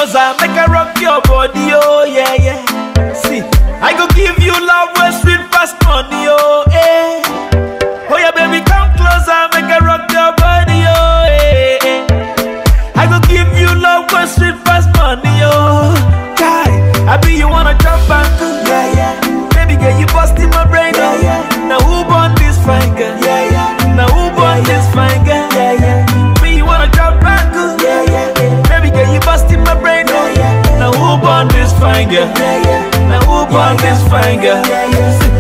closer, make I rock your body, oh yeah, yeah. See, I go give you love where sweet past money, oh eh. Oh yeah, baby, come closer, make I rock your body, oh eh. eh. I go give you love where sweet past money, oh. Guy, I be you wanna jump and cool, yeah, yeah. Baby girl, you busting my brain, oh yeah. Now who born this fine girl? Yeah, yeah. Now who born this fine girl? Yeah, yeah. Me, you wanna jump and cool, yeah, yeah. Baby girl, you busting my brain, oh yeah. Now who born this fine girl? Yeah, yeah. Now who born this fine girl? Yeah, yeah.